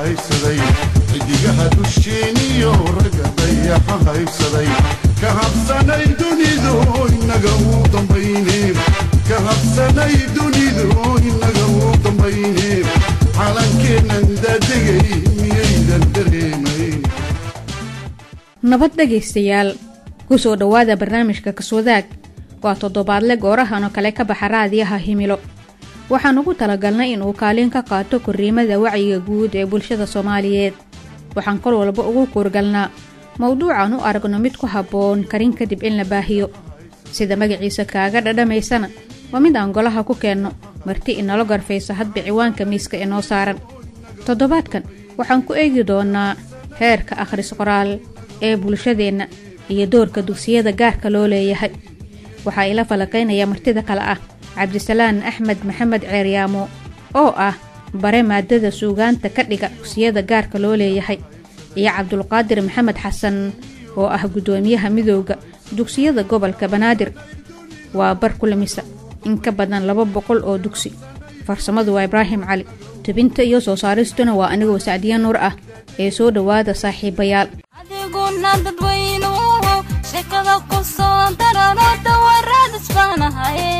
haybsaday xidigaha dusheeniyo ragga dayaxa haybsaday ka habsanay dunidu inaga u dambayne ka habsanay dunidu inaga u dambayne calankeennan daadegay miyaydan dareemayn nabad dhegaystayaal ku soo dhowaada barnaamijka kaswadaag waa toddobaadle goorahan oo kale ka baxa raadiyaha himilo waxaan ugu talagalnay inuu kaalin ka qaato korriimada wacyiga guud ee bulshada soomaaliyeed waxaan kol walba ugu kuurgalnaa mowduucan u aragno mid ku habboon karin kadib in la baahiyo sida magaciisa kaaga dhadhamaysana waa mid aan golaha ku keenno marti inala garfaysa hadba ciwaanka miiska inoo saaran toddobaadkan waxaan ku eegi doonaa heerka akhris qoraal ee bulshadeenna iyo doorka dugsiyada gaarka loo leeyahay waxaa ila falaqaynaya martida kale ah cabdisalaan axmed maxamed ceeryaamo oo ah bare maadada suugaanta ka dhiga dugsiyada gaarka loo leeyahay iyo cabdulqaadir maxamed xasan oo ah guddoomiyaha midooda dugsiyada gobolka banaadir waa bar kulamisa in ka badan laba boqol oo dugsi farsamadu waa ibraahim cali tebinta iyo soo saaristuna waa anigoo sacdiya nuur ah ee soo dhowaada saaxiibayaal adiguna dadweynuhu sheekada ku soo darano dawaraad isbaanahaye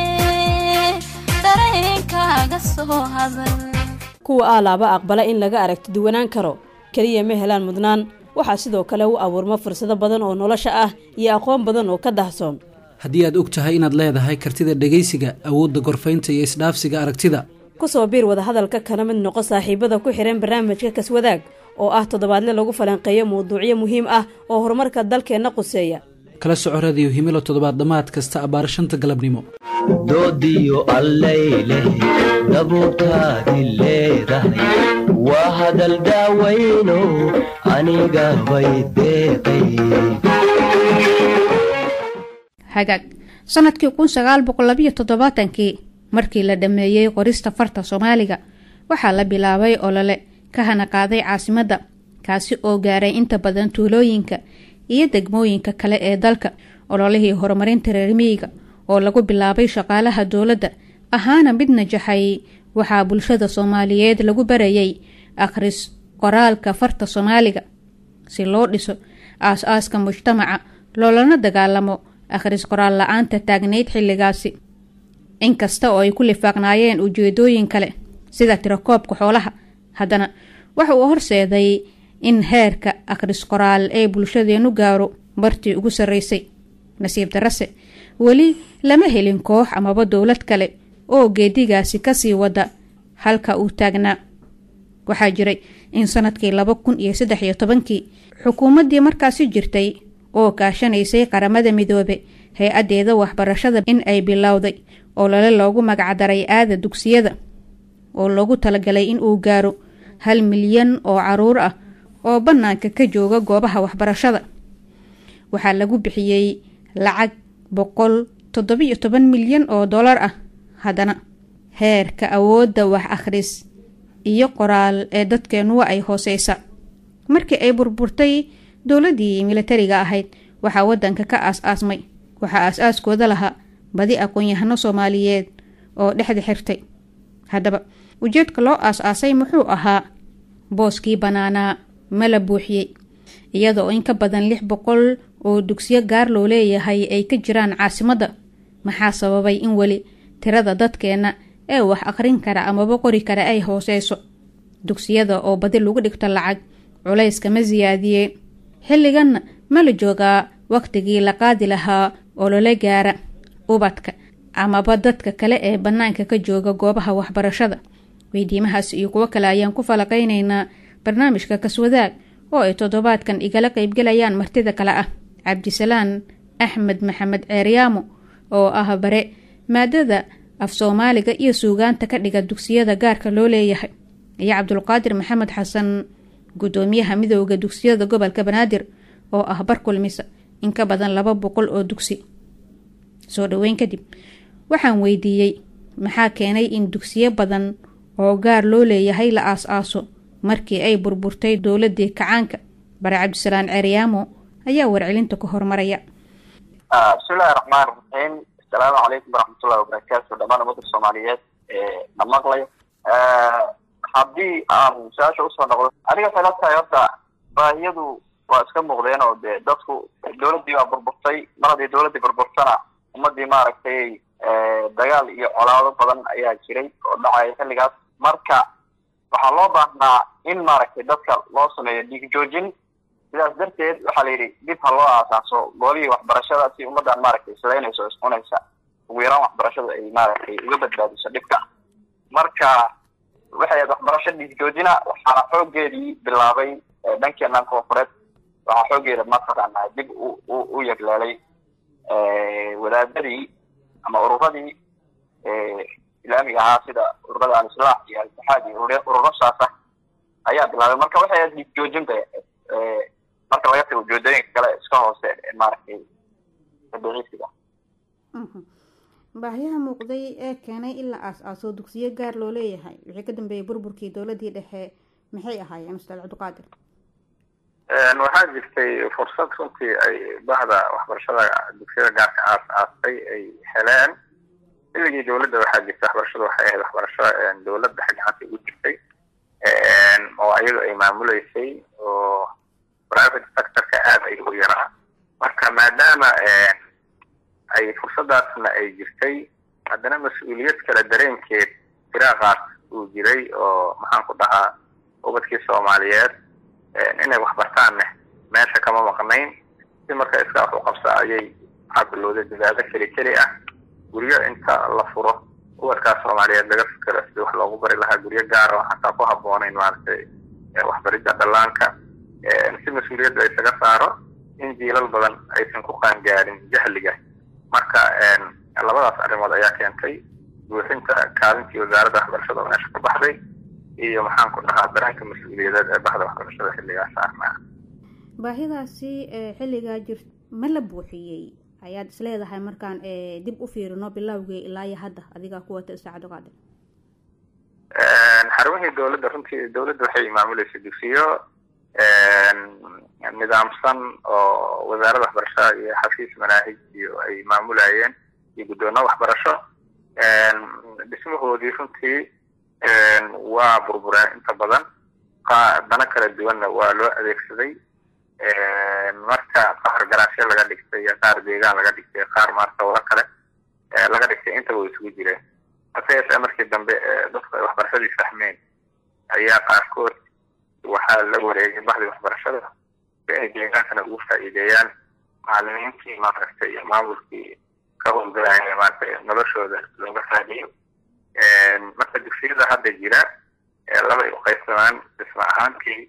dareenkaaga soo hadal kuwa aalaaba aqbala in laga aragti duwanaan karo keliya ma helaan mudnaan waxaa sidoo kale u abuurma fursado badan oo nolosha ah iyo aqoon badan oo ka dahsoon haddii aad og tahay inaad leedahay kartida dhegaysiga awoodda gorfaynta iyo isdhaafsiga aragtida ku soo biir wadahadalka kana mid noqo saaxiibada ku xidhan barnaamijka kaswadaag oo ah toddobaadle lagu falanqeeyo mawduucyo muhiim ah oo horumarka dalkeenna quseeya kala soco radiyo himilo toddobaad dhammaad kasta abbaar shanta galabnimo doodiyo allay leh dabuurtaadi leedahay waa hadal daawayno aniga bay deeqay hagaag sannadkii kun sagaal boqol labiyo toddobaatankii markii la dhammeeyey qorista farta soomaaliga waxaa la bilaabay olole ka hana qaaday caasimadda kaasi oo gaaray inta badan tuulooyinka iyo degmooyinka kale ee dalka ololihii horumarinta reer miyiga oo lagu bilaabay shaqaalaha dowladda ahaana mid najaxay waxaa bulshada soomaaliyeed lagu barayay akhris qoraalka farta soomaaliga si loo dhiso aas-aaska mujtamaca loolana dagaalamo akhris qoraal la-aanta taagnayd xilligaasi inkasta oo ay ku lifaaqnaayeen ujeedooyin kale sida tirakoobka xoolaha haddana waxa uu horseeday in heerka akhris qoraal ee bulshadeenu gaaro bartii ugu sarraysay nasiib darase weli lama helin koox amaba dowlad kale oo geedigaasi kasii wada halka uu taagnaa waxaa jiray in sanadkii laba kun iyo saddex iyo tobankii xukuumaddii markaasi jirtay oo kaashanaysay qaramada midoobe hay-addeeda waxbarashada in ay bilowday olole loogu magacdaray aada dugsiyada oo loogu talagalay in uu gaaro hal milyan oo caruur ah oo bannaanka ka jooga goobaha waxbarashada waxaa lagu bixiyey lacag boqol toddobiyo toban milyan oo dollar ah haddana heerka awoodda wax akhris iyo qoraal ee dadkeenuwa ay hooseysa markii ay burburtay dowladdii militariga ahayd waxaa waddanka ka aas-aasmay waxaa aas-aaskooda lahaa badi aqoon-yahano soomaaliyeed oo dhexda xirtay haddaba ujeedka loo aas-aasay muxuu ahaa booskii bannaanaa ma la buuxiyey iyada oo in ka badan lix boqol oo dugsiyo gaar loo leeyahay ay ka jiraan caasimadda maxaa sababay in weli tirada dadkeenna ee wax akhrin kara amaba qori kara ay hooseyso dugsiyada oo badi lagu dhigto lacag culayska ma siyaadiyeen xilliganna ma la joogaa wakhtigii la qaadi lahaa olole gaara ubadka amaba dadka kale ee bannaanka ka jooga goobaha waxbarashada weydiimahaas iyo kuwo kale ayaan ku falaqaynaynaa barnaamijka kaswadaag oo ay toddobaadkan igala qaybgelayaan martida kale ah cabdisalaan axmed maxamed ceeryaamo oo ah bare maadada af soomaaliga iyo suugaanta ka dhiga dugsiyada gaarka loo leeyahay iyo cabdulqaadir maxamed xasan guddoomiyaha midooda dugsiyada gobolka banaadir oo ah bar kulmisa in ka badan laba boqol oo dugsi soo dhoweyn kadib waxaan weydiiyey maxaa keenay in dugsiyo badan oo gaar loo leeyahay la aas-aaso markii ay burburtay dowladii kacaanka bare cabdisalaan ceeryaamo ayaa warcelinta ku hormaraya bismillahi raxmaan raxiim asalaamu calaykum waraxmatullahi wabarakaatu dhammaan ummadda soomaaliyeed ee na maqlay haddii aan su-aasha usoo noqdo aniga tala tahay horta baahiyadu waa iska muuqdeen oo dee dadku dawladdii baa burburtay mar haddii dawladdii burburtana ummadii maaragtay dagaal iyo colaado badan ayaa jiray oo dhacaya xilligaas marka waxaa loo baahnaa in maaragtay dadka loo sameeyo dhiig joojin sidaas darteed waxaa la yidhi dib ha loo aasaaso goolihii waxbarashada si ummaddan maaragtay sidaynayso iscunaysa ugu yaraan waxbarashada ay maaragtay uga badbaadiso dhibka marka waxay ahayd waxbarasho dhiig joojina waxaana xoogeedii bilaabay dhankeenan koonfureed waxaa xoogeeda mataqaanaa dib u u yagleelay wadaadadii ama ururadii islaamiga ahaa sida ururada al-islaax iyo al-itixaad iyo ururo saasa ayaa bilaabay marka waxay ahayd dhiig joojin bay ahayd marka laga tago ujeedooyinka kale iska hoose maaragtay dabiiciisiga baahiyaha muuqday ee keenay in la aas-aaso dugsiyo gaar loo leeyahay wixii ka dambeeyay burburkii dowladii dhexe maxay ahaayeen ustaad cabdiqaadir waxaa jirtay fursad runtii ay bahda waxbarashada dugsiyada gaarka aas aastay ay heleen xilligii dowladda waxaa jirtay waxbarashada waxay ahayd waxbarasho dowladda gacanta ugu jirtay oo iyadu ay maamuleysay oo private sectorka aada ay u yaraa marka maadaama ay fursadaasna ay jirtay haddana mas-uuliyad kale dareenkeed firaaqaas uu jiray oo maxaan ku dhahaa ubadkii soomaaliyeed inay waxbartaanne meesha kama maqnayn si marka iska wax u qabsa ayay waxaa bilowday dadaado keli keli ah guryo inta la furo ubadkaas soomaaliyeed laga fikero sidii wax loogu bari lahaa guryo gaar oo xataa ku habboonayn maaragtay waxbaridda dhallaanka si mas-uuliyadda isaga saaro in jiilal badan aysan ku qaangaarin jahliga marka labadaas arrimood ayaa keentay buuxinta kaalintii wasaaradda waxbarashada oo meesha ka baxday iyo maxaan ku dhahaa dareenka mas-uuliyadeed ee bahda waxbarashada xilligaas saarnaa baahidaasi xilligaa jir ma la buuxiyey ayaad isleedahay markaan dib u fiirino bilowgii ilaa iyo hadda adigaa ku wata ustaad cabdiqaadir xarumihii dowladda runtii dowladda waxay maamuleysay dugsiyo nidaamsan oo wasaaradda waxbarashada iyo xafiis manaahij iyo ay maamulayeen iyo guddoono waxbarasho dhismahoodii runtii waa burbureen inta badan dana kala duwanna waa loo adeegsaday marka qaar garaasyo laga dhigtay iyo qaar deegaan laga dhigtay qaar maarta wada kale laga dhigtay intaba way isugu jireen hase yeeshee markii dambe dadku ay waxbarashadii fahmeen ayaa qaarkood waxaa la wareegay bahdii waxbarashada si ay deegaankana ugu faa'iideeyaan macalimiintii maaragtay iyo maamulkii ka howlgalaya maaragtay noloshooda looga raadiyo marka dugsiyada hadda jira laba ay uqaybsamaan dhisma ahaantii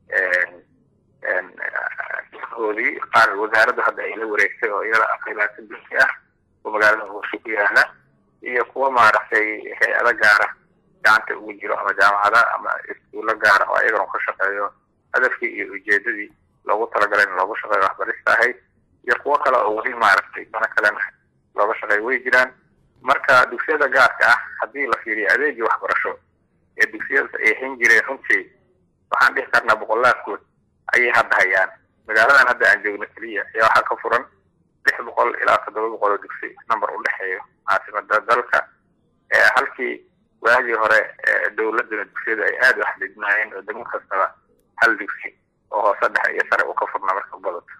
dhismahoodii qaar wasaaraddu hadda ay la wareegtay oo iyada aqaybaata dugsi ah oo magaalada hooshe ku yaala iyo kuwa maaragtay hay-ado gaara gacanta ugu jiro ama jaamacada ama iskuulo gaara oo ayagana ka shaqeeyo hadafkii iyo ujeedadii loogu talagalay in loogu shaqeeyo waxbarista ahayd iyo kuwo kale oo weli maaragtay dana kalena looga shaqeeyo way jiraan marka dugsiyada gaarka ah haddii la fiiriyo adeegii waxbarasho ee dugsiyada ay hayn jireen runtii waxaan dhihi karnaa boqolaadkood ayay hadda hayaan magaaladan hadda aan joogno keliya ayaa waxaa ka furan lix boqol ilaa toddoba boqol oo dugsi number u dhexeeyo caasimada dalka halkii waagii hore dowladduna dugsiyadu ay aada u xadidnaayeen oo degmo kastaba hal dugsi oo hoose dhexe iyo sare uu ka furnaa marka u badato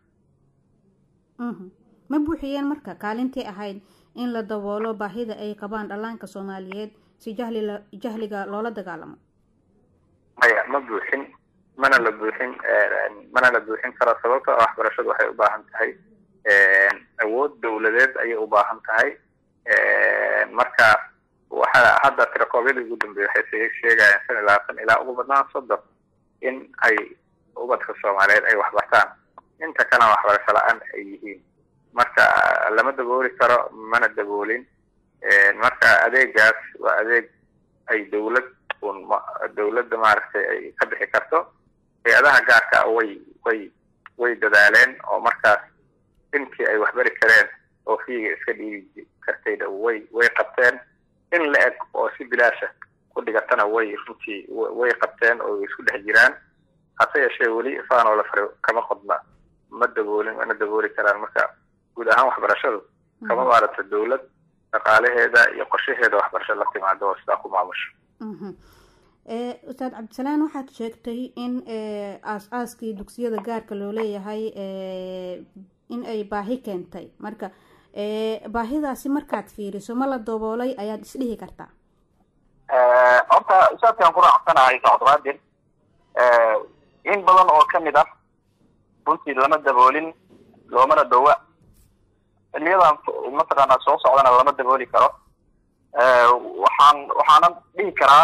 ma buuxiyeen marka kaalintii ahayd in la daboolo baahida ay qabaan dhallaanka soomaaliyeed si jahli jahliga loola dagaalamo maya ma buuxin mana la buuxin mana la buuxin karo sababta oo waxbarashadu waxay u baahan tahay awood dowladeed ayay u baahan tahay marka waxa hadda tirakoobyadii ugu dambeeyay waxay sheegayaan shan iyo labaatan ilaa ugu badnaan soddon in ay ubadka soomaaliyeed ay waxbartaan inta kalena waxbarasho la-aan ay yihiin marka lama dabooli karo mana daboolin marka adeegaas waa adeeg ay dowlad un dowladda maaragtay ay ka bixi karto hay-adaha gaarka way way way dadaaleen oo markaas intii ay waxbari kareen oo fiiga iska dhiibi kartayna way way qabteen in la eg oo si bilaasha ku dhigatana way runtii way qabteen oo way isku dhex jiraan hase yeeshee weli faanoo la fare kama qodna ma daboolin mana dabooli karaan marka guud ahaan waxbarashadu kama maarata dowlad dhaqaalaheeda iyo qorshaheeda waxbarasho la timaado oo sidaa ku maamusho ustaad cabdisalaan waxaad sheegtay in aas-aaskii dugsiyada gaarka loo leeyahay in ay baahi keentay marka baahidaasi markaad fiiriso ma la daboolay ayaad isdhihi kartaa horta ustaadkaan ku raacsanahay sacdqaadir in badan oo kamid ah runtii lama daboolin loomana dhowa xiliyadan mataqaanaa soo socdana lama dabooli karo waxaan waxaanan dhihi karaa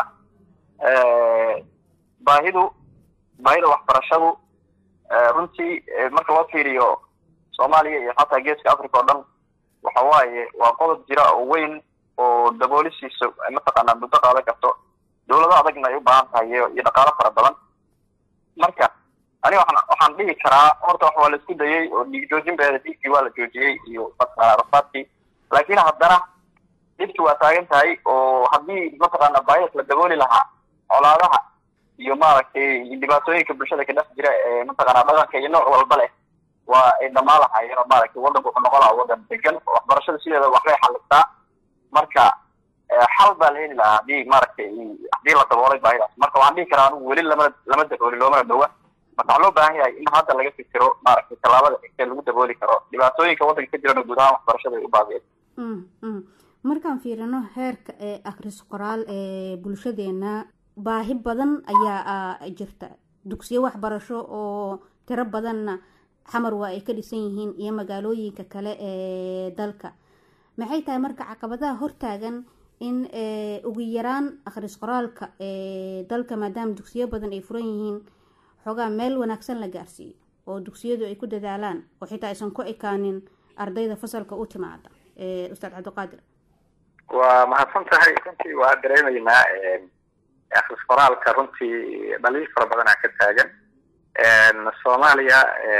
baahidu baahida waxbarashadu runtii marka loo fiiriyo soomaaliya iyo xataa geeska africa oo dhan waxa waaye waa qodob jira oo weyn oo daboolisiisa mataqaanaa muddo qaadan karto dawlado adagna ay u baahan tahay iyo iyo dhaqaalo fara badan marka aniga waxaan waxaan dhihi karaa horta wax waa la isku dayay oo dhiig joojin beeda dhiiggii waa la joojiyey iyo mataqaanaa rafaadkii laakiin haddana dhibki waa taagan tahay oo haddii mataqaanaa baahis la dabooli lahaa colaadaha iyo maaragtay dhibaatooyinka bulshada ka dhex jira ee mataqaanaa dhaqanka iyo nooc walba leh waa ay dhamaan lahaayeen oo maaragtay waddanku wuxuu noqon lahaa waddan degan waxbarashada sideeda waxbay xalistaa marka xal baa la heli lahaa haddii maaragtay haddii la daboolay baahidaas marka waxaan dhihi karaa anigu weli lama lama dabooli loomana dhowa marka waxaa loo baahan yahay in hadda laga fikiro maaragtay tallaabada xigtee lagu dabooli karo dhibaatooyinka waddanka ka jirana guud ahaan waxbarashada ay u baabiyeen markaan fiirino heerka ee akhris qoraal ee bulshadeena baahi badan ayaa jirta dugsiyo waxbarasho oo tiro badanna xamar waa ay ka dhisan yihiin iyo magaalooyinka kale ee dalka maxay tahay marka caqabadaha hortaagan in ugu yaraan akhris qoraalka ee dalka maadaama dugsiyo badan ay furan yihiin xoogaa meel wanaagsan la gaarsiiyo oo dugsiyadu ay ku dadaalaan oo xitaa aysan ku ekaanin ardayda fasalka u timaada ustaad cabdiqaadir waa mahadsan tahay runtii waa dareemaynaa akhris qoraalka runtii dhaliil fara badanaa ka taagan soomaaliya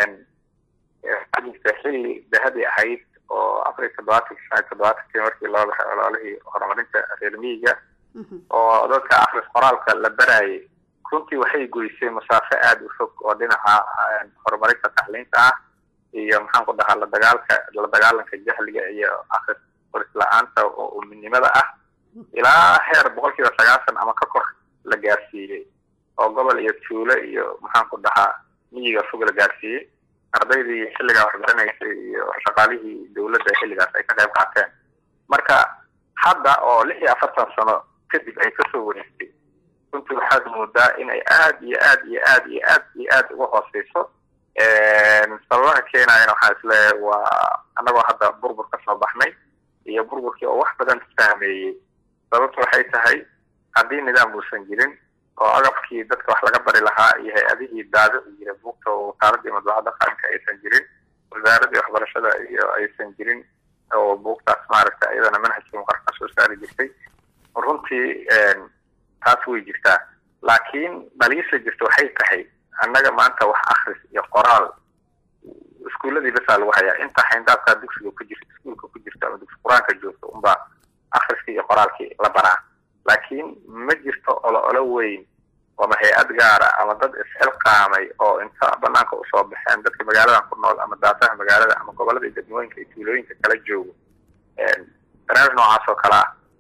waxaa jirta xilli dahabi ahayd oo afar iyo toddobaatankii shan iyo toddobaatankii markii loo baxay ololihii horumarinta reer miyiga oo dadka akhris qoraalka la barayay runtii waxay goysay masaafo aada u fog oo dhinaca horumarinta tacliinta ah iyo maxaan ku dhahaa la dagaalka la dagaalanka jahliga iyo akhris qoris la-aanta oo uminimada ah ilaa heer boqol kiiba sagaashan ama ka kor la gaarsiiyey oo gobol iyo tuulo iyo maxaan ku dhahaa miyiga fog la gaarsiiyey ardaydii xilligaa waxbaranaysay iyo shaqaalihii dawladda xilligaas ay ka qayb qaateen marka hadda oo lix iyo afartan sano kadib ay kasoo wareegtay runtii waxaad moodaa in ay aad iyo aad iyo aad iyo aad iyo aad uga hooseyso sababaha keenayana waxaa isleeyahay waa annagoo hadda burbur ka soo baxnay iyo burburkii oo wax badan saameeyey sababtu waxay tahay haddii nidaam uusan jirin oo agabkii dadka wax laga bari lahaa iyo hay-adihii daadici jira buugta oo wasaaradii madbacadda qaranka aysan jirin wasaaradii waxbarashada iyo aysan jirin oo buugtaas maaragta iyadana manhajkii muqarka soo saari jirtay runtii taas way jirtaa laakiin dhaliisha jirta waxay tahay annaga maanta wax akris iyo qoraal iskuuladii basaa lagu hayaa inta xayndaabkaa dugsiga ku jirta iskuulka ku jirta ama dugsi qur-aanka joogta unbaa akriskii iyo qoraalkii la baraa laakiin ma jirto olo olo weyn ama hay-ad gaara ama dad isxilqaamay oo inta banaanka usoo baxeen dadka magaaladan ku nool ama daafaha magaalada ama gobolada iyo degmooyinka iyo tuulooyinka kala joogo barnaamij noocaas oo kale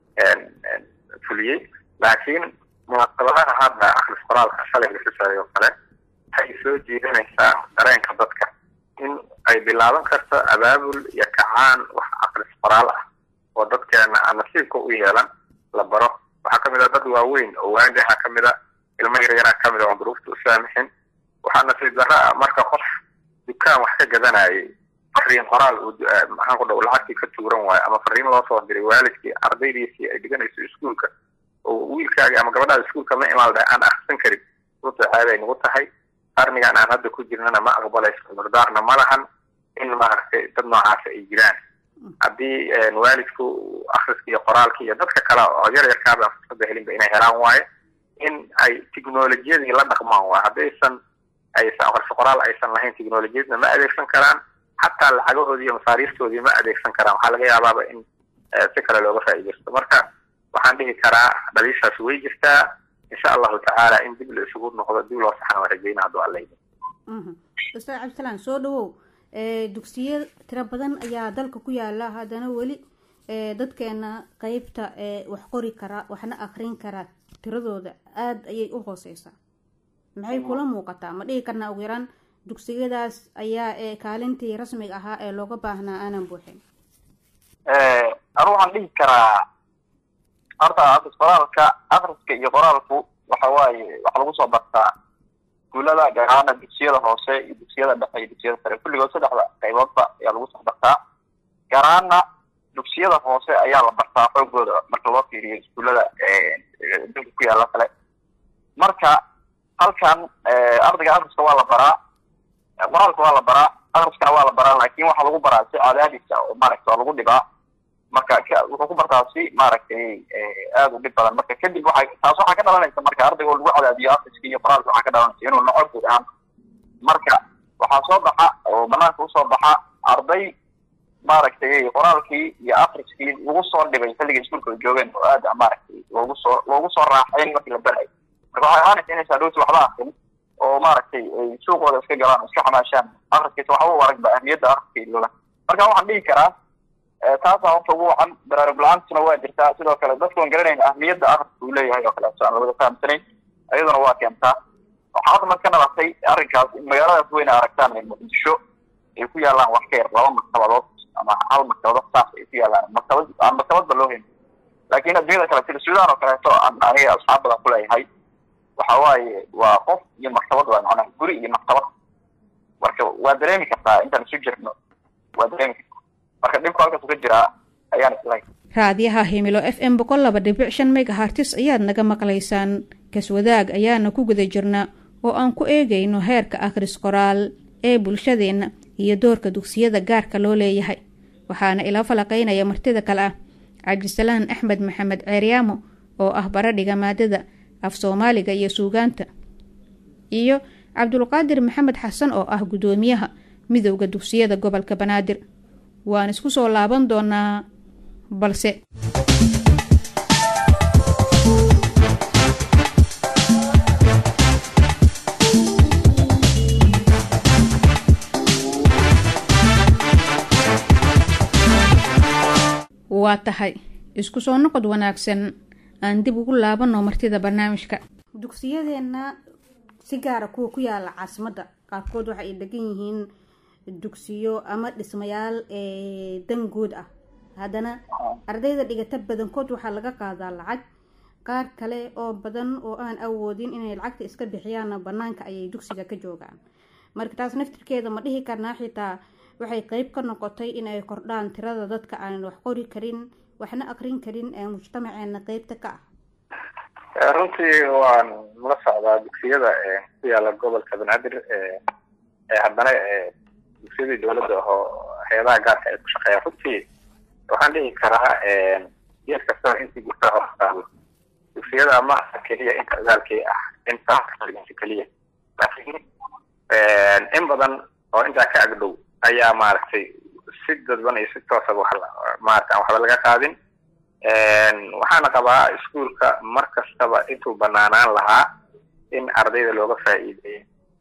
ah fuliyey laakiin munaasabadaha hadda akris qoraalka shalay la xusayo oo kale waxay soo jiidanaysaa dareenka dadka in ay bilaaban karto abaabul iyo kacaan wax akris qoraal ah oo dadkeena aan nasiibka u yeelan la baro waxaa kamid a dad waaweyn oo waagi waxaa kamid a ilmo yaryaraa kamid a oon duruufta u saamixin waxaa nasiib darra ah marka qof dukaan wax ka gadanayay fariin qoraal uu maxaan ku dhaw lacagtii ka tuuran waayo ama fariin loo soo diray waalidkii ardaydiisii ay dhiganayso iskuulka oo wiilkaagi ama gabadhaada iskuulka ma imaal dhahay aan akrisan karin runta caadi ay nagu tahay qarnigan aan hadda ku jirnana ma aqbalayso cudurdaarna ma lahan in maaragtay dad noocaasa ay jiraan haddii waalidku akriska iyo qoraalka iyo dadka kale oo yar yarkaaba aan fursada helinba inay helaan waayo in ay technolojiyadii la dhaqmaan waayo haddaysan aysan aqriso qoraal aysan lahayn technolojiyadna ma adeegsan karaan xataa lacagahoodii iyo masaariiftoodii ma adeegsan karaan waxaa laga yaabaaba in si kale looga faa'iidaysto marka waxaan dhihi karaa dhaliishaas way jirtaa insha allahu tacaala in dib la isugu noqdo dib loo saxan waa rajayna hadduu alla yidhi ustaad cabdisalaan soo dhawow dugsiyo tiro badan ayaa dalka ku yaala haddana weli ee dadkeena qeybta ee wax qori kara waxna akrin kara tiradooda aada ayay u hooseysaa maxay kula muuqataa ma dhihi karnaa ugu yaraan dugsiyadaas ayaa ee kaalintii rasmiga ahaa ee looga baahnaa aanan buuxin anu waxaan dhihi karaa horta akris qoraalka akriska iyo qoraalku waxa waaye waxa lagu soo bartaa iskuulada gaar ahaana dugsiyada hoose iyo dugsiyada dhexe iyo dugsiyada sare kulligood saddexda qayboodba ayaa lagu soo bartaa gaar ahaana dugsiyada hoose ayaa la bartaa xoogooda marka loo fiiriyo iskuullada dunka ku yaala kale marka halkan ardayga akriska waa la baraa qoraalka waa la baraa akriskana waa la baraa laakin waxaa lagu baraa si cadaadisa oo maaragta waa lagu dhibaa marka wuxuu ku bartaa si maaragtay aada u dhib badan marka kadib waxay taas waxaa ka dhalanaysa marka ardayga oo lagu cadaadiyo akriska iyo qoraalka waxaa ka dhalanaysa inuu noco guud ahaan marka waxaa soo baxa oo banaanka usoo baxa arday maaragtay qoraalkii iyo akriskii lagu soo dhibay xilligii iskuulka ay joogeen oo aada maaragtay loogu soo loogu soo raaxayn markii la barayo marka waxay ahaanaysa inaysa dhowti waxba akrin oo maaragtay ay suuqooda iska galaan oo iska xamaashaan akriskiisa waxba u aragba ahmiyadda akriska iloola marka waxaan dhihi karaa taasaa horta ugu wacan baraarug la-aantuna waa jirtaa sidoo kale dadkuan garanayn ahmiyadda akriska uu leeyahay oo kaleeto aan labada fahamsanayn iyaduna waa keentaa waxaa hadda marka nabatay arrinkaas in magaaladaas weyne aragtaan ee muqdisho ay ku yaalaan wax ka yar laba maktabadood ama hal maktabadood saas ay ku yaalaan maktabad aan maktabadba loo helin laakiin adduunyada kale sida suudaan oo kaleeto aan aniga asxaab badan ku leeyahay waxa waaye waa qof iyo maktabad waa macnaha guri iyo maktabad marka waa dareemi kartaa intaan isu jirno waa dareemi kartaa marka dhibku halkaas uga jiraa ayaan islahay raadiyaha himilo f m boqol laba dhibic shan megahartis ayaad naga maqlaysaan kaswadaag ayaana ku guda jirnaa oo aan ku eegayno heerka akhris qoraal ee bulshadeenna iyo doorka dugsiyada gaarka loo leeyahay waxaana ila falaqaynaya martida kale ah cabdisalaan axmed maxamed ceeryaamo oo ah baradhiga maadada af soomaaliga iyo suugaanta iyo cabdulqaadir maxamed xasan oo ah guddoomiyaha midowda dugsiyada gobolka banaadir waan isku soo laaban doonaa balse waa tahay isku soo noqod wanaagsan aan dib ugu laabano martida barnaamijka dugsiyadeenna si gaara kuwa ku yaala caasimadda qaarkood waxa ay degan yihiin dugsiyo ama dhismayaal ee dangood ah haddana ardayda dhigata badankood waxaa laga qaadaa lacag qaar kale oo badan oo aan awoodin inay lacagta iska bixiyaanna banaanka ayay dugsiga ka joogaan marka taas naftirkeeda ma dhihi karnaa xitaa waxay qeyb ka noqotay in ay kordhaan tirada dadka aan wax qori karin waxna aqrin karin ee mujtamaceena qeybta ka ah runtii waan la socdaa dugsiyada ku yaala gobolka banaadir ee haddana dugsiyadii dowladda ahoo hay-adaha gaarka ay ku shaqeeyaan runtii waxaan dhihi karaa geed kastaba intii gurtaa hortaalo dugsiyada maaha keliya inta ogaalkii ah inta keliya laakiin in badan oo intaa ka agdhow ayaa maaragtay si dadban iyo si toosaba wax maarata aan waxba laga qaadin waxaana qabaa iskuolka mar kastaba intuu banaanaan lahaa in ardayda looga faa'iideeyo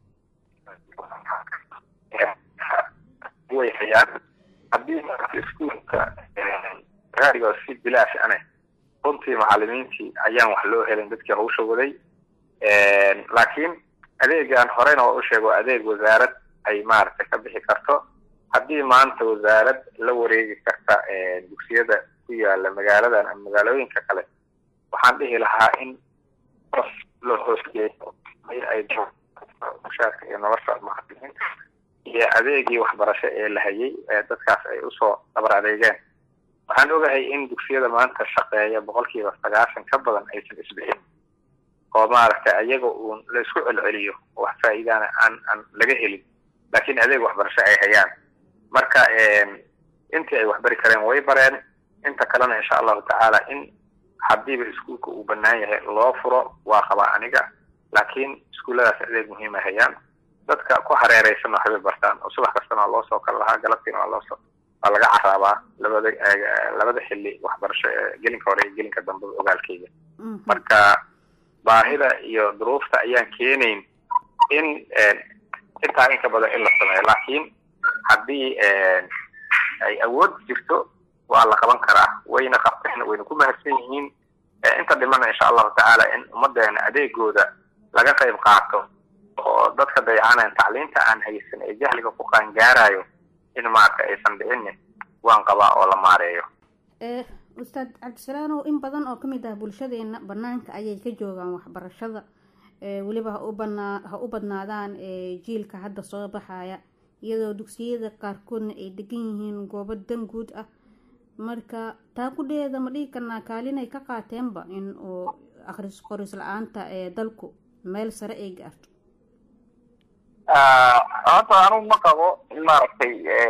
way hayaan haddii maarata iskuolka raadigo si bilaash ane runtii macalimiintii ayaan wax loo helin dadkii hawsha waday laakiin adeegan horeyna waa u sheego adeeg wasaarad ay maaragtay ka bixi karto haddii maanta wasaarad la wareegi karta dugsiyada ku yaala magaaladan ama magaalooyinka kale waxaan dhihi lahaa in loo hoosgeeyo ay mushaarka iyo nolosha macalimiinta iyo adeegii waxbarasho ee la hayay ee dadkaas ay usoo dabar adeegeen waxaan ogahay in dugsiyada maanta shaqeeya boqolkiiba sagaashan ka badan aysan isbixin oo maaragtay ayaga uun la isku celceliyo wax faa'iidaana aan aan laga helin laakiin adeeg waxbarasho ay hayaan marka intii ay waxbari kareen way bareen inta kalena insha allahu tacaala in haddiiba iskuolka uu banaan yahay loo furo waa qabaa aniga laakiin iskuulladaas adeeg muhiim ay hayaan dadka ku hareereysan waxbay bartaan oo subax kastana waa loo soo kala lahaa galabtiina waa loosoo waa laga caraabaa labada labada xilli waxbarasho ee gelinka hore iyo gelinka dambe ogaalkeyga marka baahida iyo duruufta ayaan keenayn in intaa inka badan in la sameeyo laakiin haddii ay awood jirto waa la qaban karaa wayna qabteen wayna ku mahadsan yihiin inta dhimana insha allahu tacaala in ummadeena adeegooda laga qayb qaato oo dadka dayacaneen tacliinta aan haysan ee jahliga ku qaangaarayo in maarka aysan dhicinin waan qabaa oo la maareeyo ustaad cabdisalaanow in badan oo kamid ah bulshadeena banaanka ayay ka joogaan waxbarashada weliba ha u banaa ha u badnaadaan jiilka hadda soo baxaya iyadoo dugsiyada qaarkoodna ay degan yihiin goobo dan guud ah marka taa kudheeda ma dhigi karnaa kaalinay ka qaateenba in uu akhris qoris la-aanta ee dalku meel sare ay gaarto horta anugu ma qabo in maaragtay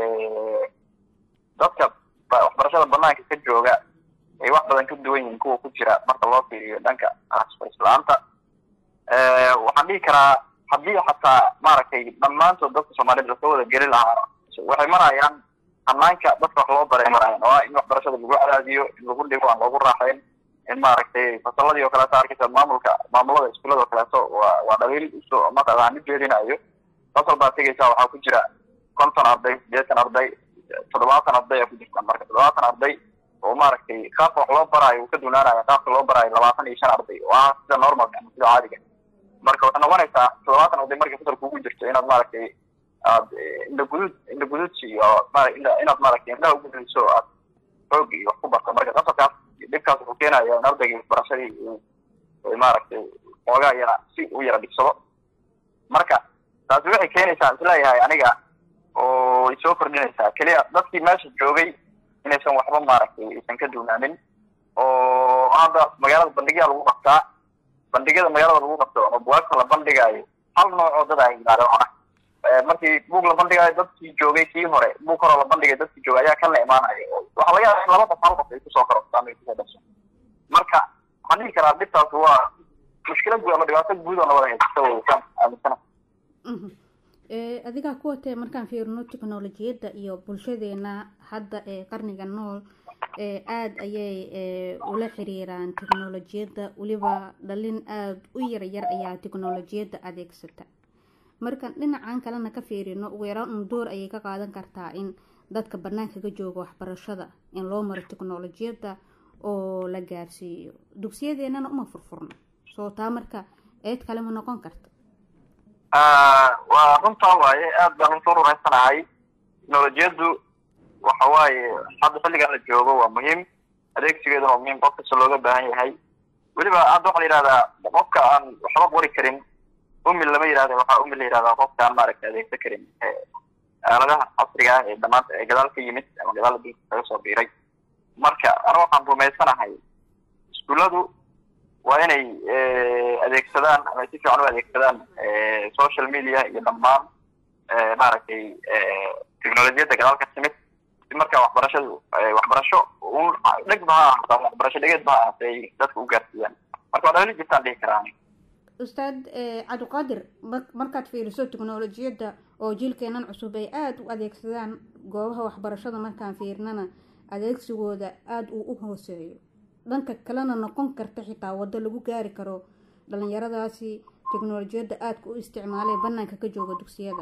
dadka waxbarashada banaanka ka jooga ay wax badan ka duwan yihiin kuwa ku jira marka loo fiiriyo dhanka akhris qoris la-aanta waxaan dhihi karaa haddii xataa maaragtay dhammaantood dadka soomaaliyed lasoo wada geli lahaa waxay marayaan hanaanka dadka wax loo baray marayaan oo in waxbarashada lagu cadaadiyo in lagu dhigo aan loogu raaxayn in maaragtay fasaladii oo kaleeto arkaysa maamulka maamulada iskuulada oo kaleeto waa waa dhaliil isu mataqaa mid jeedinayo fasal baa tegaysa waxaa ku jira konton arday sideetan arday toddobaatan arday aa ku jirta marka toddobaatan arday oo maaragtay qaabka wax loo baraayo uu ka dunaanaya qaabka loo baraayo labaatan iyo shan arday oo ah sida normalka ama sida caadiga marka waxay noqonaysaa toddobaatan arday markay fasal kugu jirto inaad maaragtay aad indha gudud indha gududsi iyo inaad maaragtay indhaha ugudayso aad xoog iyo wax ku barto marka qasalkaas dhibkaas wuxuu keenaya in ardaygii waxbarashadii uu maaragtay xoogaa yara si u yara dhigsado marka taasi waxay keenaysaa isleeyahay aniga oo ay soo kordhinaysaa keliya dadkii meesha joogay inaysan waxba maaragtay aysan ka duunaanin oo hadda magaalada bandhigyaa lagu qabtaa bandhigyada magaalada lagu qabto ama buwaagta la bandhigaayo hal nooc oo dad ay yimaado ah markii buug la bandhigaayo dadkii joogay kii hore buug horoo la bandhigay dadkii joogay ayaa kan la imaanaya waxaa laga yaaba in laba qof hal qof ay kusoo korortaan ay kusoo dhasho marka waxaan dhihi karaa dhibtaas waa mushkilad guud ama dhibaato guud oo nabada haysata weysaan aaminsana adigaa ku watee markaan fiirino technolojiyadda iyo bulshadeena hadda ee qarniga nool aada ayay ula xiriiraan technolojiyadda weliba dhalin aada u yaryar ayaa technolojiyadda adeegsata markaan dhinacan kalena ka fiirino ugu yaraan un door ayay ka qaadan kartaa in dadka banaanka ka jooga waxbarashada in loo maro technolojiyadda oo la gaarsiiyo dugsiyadeenana uma furfurno soo taa marka eed kale ma noqon karta waa runtaa waaye aad baan runta urumaysanahay technolojiyaddu waxa waaye hadda xilligan la joogo waa muhiim adeegsigeeduna waa muhiim qof kasta looga baahan yahay weliba hadda waxaa la yidhahdaa qofka aan waxba qori karin umil lama yidhahda waxaa umil la yidhahdaa qofka aan maaragta adeegsan karin aaladaha casriga ah ee dhamaanta ee gadaal ka yimid ama gadaal adduunka kaga soo biiray marka anu waxaan rumaysanahay iskuulladu waa inay adeegsadaan ama si fiican u adeegsadaan social media iyo dhammaan maaragtay technolojiyadda gadaal ka timid si marka waxbarashadu waxbarasho un dhegba ha ahaato ama waxbarasho dhegeedba ha ahaatay ay dadka u gaarsiiyaan marka waa dhali jirtaan dhihi karaa ustaad cabdiqaadir markaad fiiriso technolojiyadda oo jiilkeenan cusub ay aada u adeegsadaan goobaha waxbarashada markaan fiirnana adeegsigooda aada uu u hooseeyo dhanka kalena noqon karta xitaa waddo lagu gaari karo dhalinyaradaasi technolojiyadda aadka u isticmaalee banaanka ka jooga dugsiyada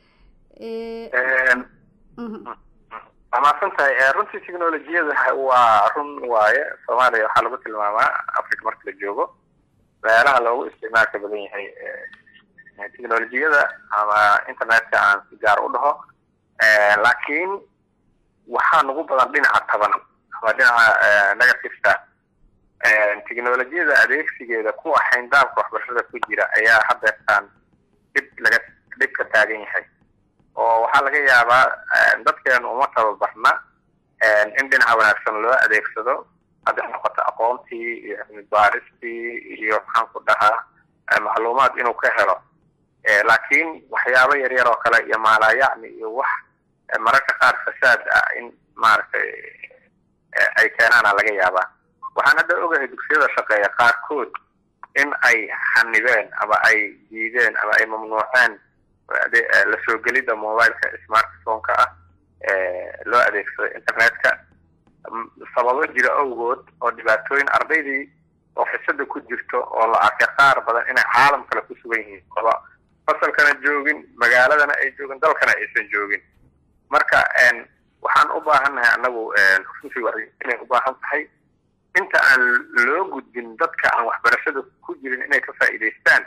waa mahadsan tahay runtii technolojiyada waa run waaye soomaaliya waxaa lagu tilmaamaa africa marka la joogo meelaha loogu isticmaalka badan yahay technolojiyada ama internetka aan si gaar u dhaho laakiin waxaa nagu badan dhinaca taban ama dhinaca negativeka technolojiyada adeegsigeeda kuwa xayndaabka waxbarashada ku jira ayaa hadeertaan dhib laga dhib ka taagan yahay oo waxaa laga yaabaa dadkeenu uma tababarna in dhinaca wanaagsan loo adeegsado hadday noqoto aqoontii iyo cilmi baaristii iyo maxaan ku dhahaa macluumaad inuu ka helo laakiin waxyaabo yaryar oo kale iyo maalayacni iyo wax mararka qaar fasaad ah in maaragtay ay keenaana laga yaabaa waxaan hadda ogahay dugsiyada shaqeeya qaarkood in ay xanibeen ama ay diideen ama ay mamnuuceen la soo gelidda mobileka smartphone-ka ah loo adeegsado internetka sababo jira awgood oo dhibaatooyin ardaydii oo xisada ku jirto oo la arkay qaar badan inay caalam kale ku sugan yihiin oba fasalkana joogin magaaladana ay joogin dalkana aysan joogin marka waxaan u baahannahay annagu runtii wacyigelin u baahan tahay inta aan loo gudbin dadka aan waxbarashada ku jirin inay ka faa'iidaystaan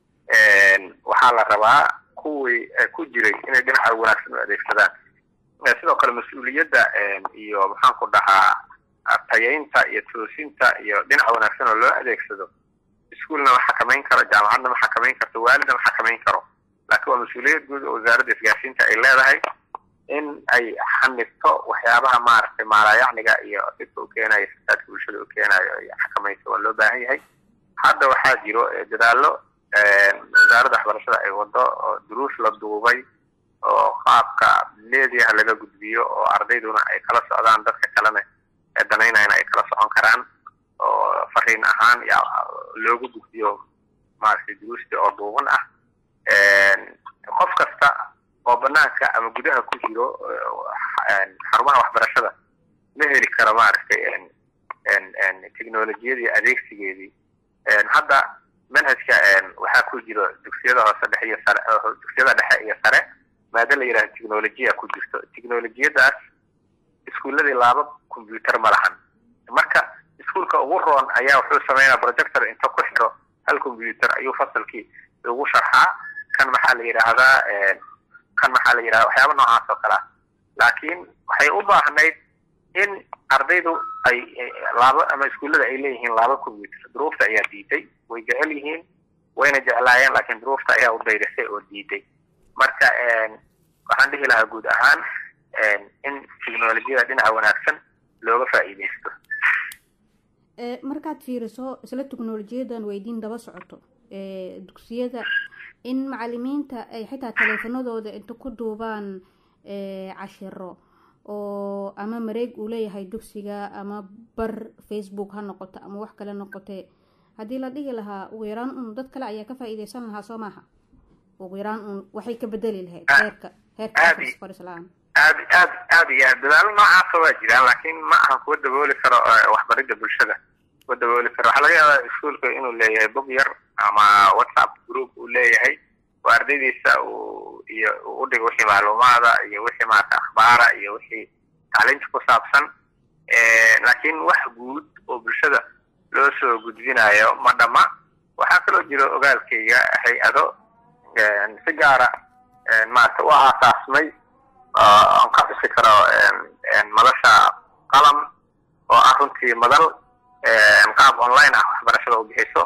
waxaa la rabaa kuwii ku jiray inay dhinaca wanaagsan u adeegsadaan sidoo kale mas-uuliyadda iyo maxaan ku dhahaa tayaynta iyo toosinta iyo dhinaca wanaagsan oo loo adeegsado iskuolna ma xakamayn karo jaamacadna ma xakamayn karto waalidna ma xakamayn karo laakiin waa mas-uuliyad guud oo wasaaradda isgaarsiinta ay leedahay in ay xanifto waxyaabaha maaragtay maalaayacniga iyo dhibka u keenayo fasaadka bulshada u keenayo ay xakamayso waa loo baahan yahay hadda waxaa jiro dadaallo wasaaradda waxbarashada ay wado oo duruus la duubay oo qaabka leediyaha laga gudbiyo oo ardayduna ay kala socdaan dadka kalena ee danaynayna ay kala socon karaan oo fariin ahaan loogu gudbiyo maaragtay duruustii oo duuban ah qof kasta oo banaanka ama gudaha ku jiro xarumaha waxbarashada ma heli karo maaragtay technolojiyadii adeegsigeedii hadda manhajka waxaa ku jiro dugsiyada hoose dhexe iyo sare dugsiyada dhexe iyo sare maada la yidhaha technolojiya ku jirto technolojiyadaas iskuuladii laaba combyuter ma lahan marka iskuulka ugu roon ayaa wuxuu sameynaa projector inta ku xiro hal combyuter ayuu fasalkii ugu sharxaa kan maxaa la yidhaahdaa kan maxaa la yidhahda waxyaaba noocaas oo kale ah laakiin waxay u baahnayd in ardaydu ay laaba ama iskuullada ay leeyihiin laaba combyuter duruufta ayaa diiday way jecel yihiin wayna jeclaayeen laakiin duruufta ayaa u dayrisay oo diiday marka waxaan dhihi lahaa guud ahaan in technolojiyada dhinaca wanaagsan looga faa'iidaysto markaad fiiriso isla teknolojiyadan weydiin daba socoto dugsiyada in macalimiinta ay xitaa taleefanadooda inta ku duubaan cashiro oo ama mareeg uu leeyahay dugsiga ama bar facebook ha noqoto ama wax kale noqotee haddii la dhihi lahaa ugu yaraan un dad kale ayaa ka faa'iideysan lahaa soo maaha ugu yaraan un waxay ka bedeli lahayd heerka heerka qorisla-aan aad aad aad iyo aad dadaalo noocaasa waa jiraan laakiin ma ahan kuwa dabooli karo waxbaridda bulshada kuwa dabooli karo waxaa laga yaabaa iskuolka inuu leeyahay bog yar ama whatsapp group uu leeyahay oo ardaydiisa uu iyo u dhigo wixii macluumaada iyo wixii maarata akhbaara iyo wixii tacliinta ku saabsan laakiin wax guud oo bulshada loo soo gudbinayo ma dhama waxaa kaloo jiro ogaalkayga hay-ado si gaara maarata u aasaasmay aan ka xusi karo madasha qalam oo ah runtii madal qaab online ah waxbarashada u bixiso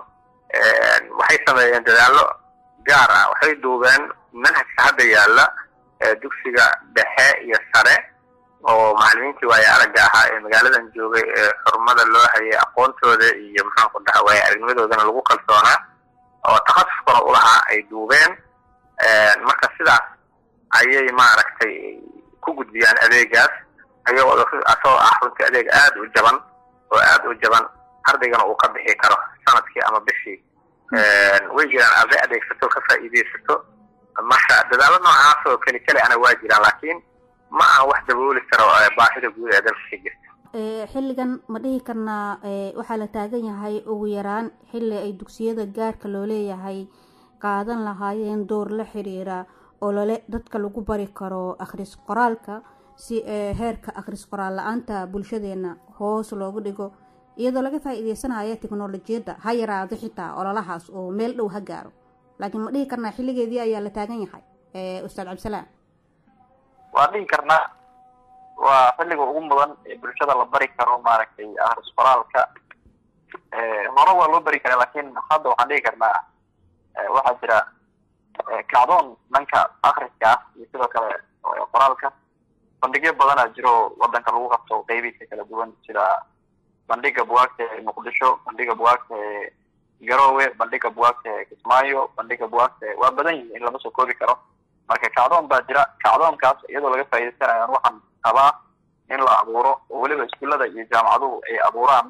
waxay sameeyeen dadaallo gaar ah waxay duubeen manhajka hadda yaalla dugsiga dhexe iyo sare oo macalimiintii waaye aragga ahaa ee magaaladan joogay ee xurumada loo hayay aqoontooda iyo maxaan ku dhaha waaye aragnimadoodana lagu kalsoonaa oo takhasuskuna u lahaa ay duubeen marka sidaas ayay maaragtay ku gudbiyaan adeegaas ayagoo asagoo ah runtii adeeg aada u jaban oo aada u jaban ardaygana uu ka bixi karo sanadkii ama bishii way jiraan arday adeegsato ka faa'iidaysato marka dadaalo noocaas oo keli keli ana waa jiraan laakiin ma aan wax dabooli karo baahida guud ee dalka ka jirta xilligan ma dhihi karnaa waxaa la taagan yahay ugu yaraan xilli ay dugsiyada gaarka loo leeyahay qaadan lahaayeen door la xiriira olole dadka lagu bari karo akhris qoraalka si heerka akhris qoraal la-aanta bulshadeena hoos loogu dhigo iyadoo laga faa-iideysanayo teknolojiyadda ha yaraado xitaa ololahaas oo meel dhow ha gaaro laakiin ma dhihi karnaa xilligeedii ayaa la taagan yahay ustaad cabdisalaam waa dhihi karnaa waa xilliga ugu mudan ee bulshada la bari karo maaragtay akhris qoraalka hore waa loo bari karaa laakiin hadda waxaan dhihi karnaa waxaa jira kacdoon dhanka akriska ah iyo sidoo kale qoraalka bandhigyo badanaa jiro wadanka lagu qabto qeybihiisa kala duwan sida bandhiga buwaagta ee muqdisho bandhiga buwaagta ee garowe bandhiga buwaagta ee kismaayo bandhiga buwaagta waa badan yihiin lama soo koobi karo marka kacdoon baa jira kacdoonkaas iyadoo laga faa'iidaysanayo waxaan qabaa in la abuuro oo weliba iskuullada iyo jaamacaduhu ay abuuraan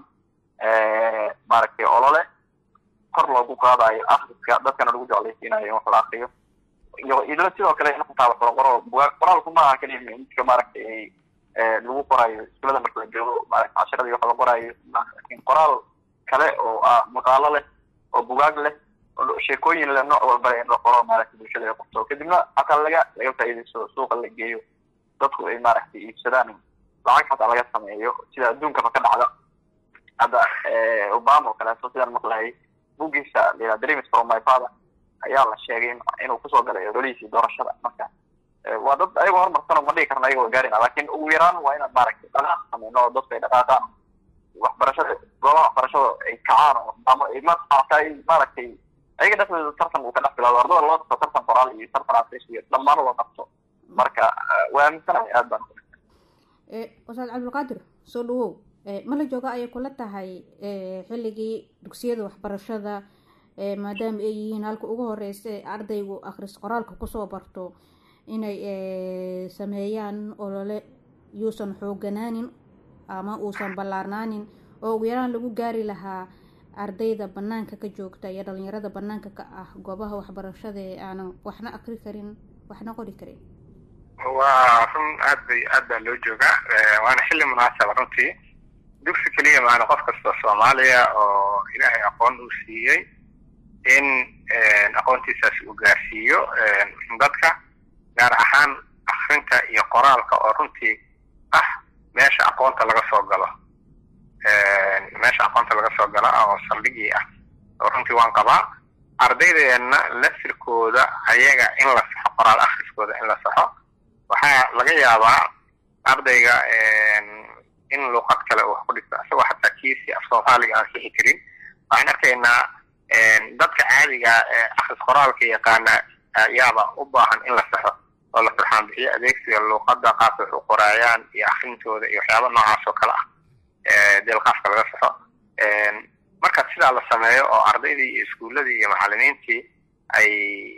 maaragtay olole kor loogu qaadayo akriska dadkana lagu jeclaysiinayo in wax la akriyo iyo idla sidoo kale in xitaa wax la qoro bugaag qoraalku maaha keliya midka maaragtay lagu qorayo iskuullada marka la joogo maaragta casharada iyo wax la qorayo laakiin qoraal kale oo ah maqaalo leh oo bugaag leh oo sheekooyin leh nooc walba in la qoro maaragta bulshada ay qabto kadibna xataa laga laga faa'iidaysto suuqa la geeyo dadku ay maaragtay iibsadaan lacag xataa laga sameeyo sida adduunkaba ka dhacda hadda obama oo kaleeto sidaan maqlayay bugiisa la dreams from my father ayaa la sheegay inuu kusoo galay ololihiisii doorashada marka waa dad ayagoo horumarsan ma dhigi karna ayagoo gaarina laakiin ugu yaraan waa inaan maaragtay dhaqaaq sameyno oo dadku ay dhaqaaqaan waxbarashada goobaha waxbarashada ay kacaan oo ama ay maarata ay maaragtay ayaga dhexdooda tartan uu ka dhex bilaado ardada loo qabto tartan qoraal iyo tartan afris iyo dhammaan loo qabto marka waa aaminsanahay aad baan wasaad cabdulqaadir soo dhawow ma la jooga ayay kula tahay xilligii dugsiyada waxbarashada maadaama ay yihiin halka ugu horeysa ee ardaygu akhris qoraalka kusoo barto inay sameeyaan olole yuusan xooganaanin ama uusan ballaarnaanin oo ugu yaraan lagu gaari lahaa ardayda banaanka ka joogta iyo dhalinyarada banaanka ka ah goobaha waxbarashada ee aanan waxna akri karin waxna qori karin waa run aad bay aad baa loo joogaa waana xilli munaasaba runtii dugsi keliya maana qof kasta soomaaliya oo ilaahay aqoon uu siiyey in aqoontiisaas uu gaarsiiyo dadka gaar ahaan akrinta iyo qoraalka oo runtii ah meesha aqoonta laga soo galo meesha aqoonta laga soo galo oo saldhigii ah oo runtii waan qabaa ardaydeenna lafirkooda ayaga in la saxo qoraal akhriskooda in la saxo waxaa laga yaabaa ardayga in luuqad kale uu wax ku dhigto isagoo xataa kiisi af soomaaliga aan sixi karin waxaan arkaynaa dadka caadiga ee akhris qoraalka yaqaana ayaaba u baahan in la saxo oo la farxaan bixiyo adeegsiga luuqadda qaabka wax u qoraayaan iyo akrintooda iyo waxyaaba noocaas oo kale ah deelqaafka laga saxo marka sidaa la sameeyo oo ardaydii iyo iskuulladii iyo macallimiintii ay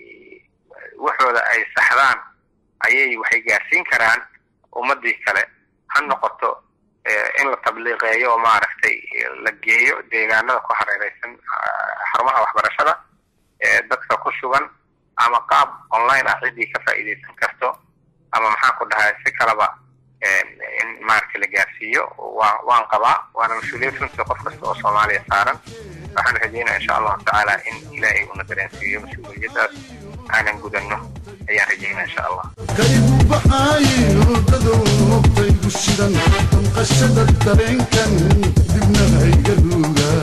waxooda ay saxdaan ayay waxay gaarsiin karaan ummadii kale ha noqoto in la tabliiqeeyo oo maaragtay la geeyo deegaanada ku hareereysan xarumaha waxbarashada dadka ku sugan ama qaab online ah ciddii ka faa'iideysan karto ama maxaan ku dhahay si kaleba in maaragtay la gaarsiiyo waa waan qabaa waana mas-uuliyad runtii qof kasta oo soomaaliya saaran waxaan rajeynaya insha allahu tacaala in ilaahay una dareensiiyo mas-uuliyaddaas aanan gudanno ayaan rajeynaya insha allah kaygu baxaayo dadow noqtaygu shidan damqashada dareenkan dibna hayga ruugaa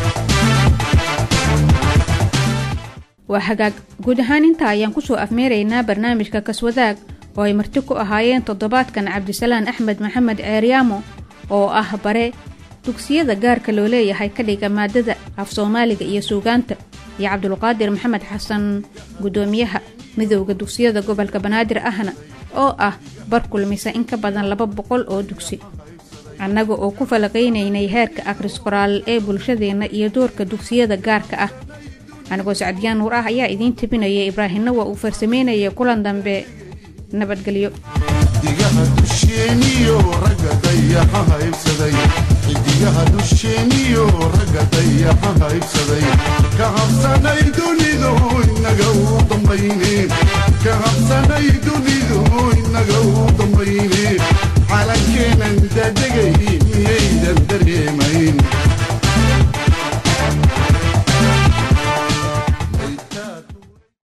waa hagaag guud ahaan intaa ayaan kusoo afmeeraynaa barnaamijka kaswadaag oo ay marti ku ahaayeen toddobaadkan cabdisalaan axmed maxamed ceeryaamo oo ah bare dugsiyada gaarka loo leeyahay ka dhiga maadada af soomaaliga iyo suugaanta iyo cabdulqaadir maxamed xasan guddoomiyaha midowda dugsiyada gobolka banaadir ahna oo ah bar kulmisa in ka badan laba boqol oo dugsi annaga oo ku falaqaynaynay heerka akhris qoraal ee bulshadeenna iyo doorka dugsiyada gaarka ah anigoo sacdiyaan nuur ah ayaa idiin tabinaya ibraahimna waa uu farsameynaya kulan dambe nabadgelyo xidigaha dusheeniyo ragga dayaxa haybsaday xidigaha dusheeniyo ragga dayaxa haybsaday ka habsanay dunidu inaga u dambayne ka habsanay dunidu inaga u dambayne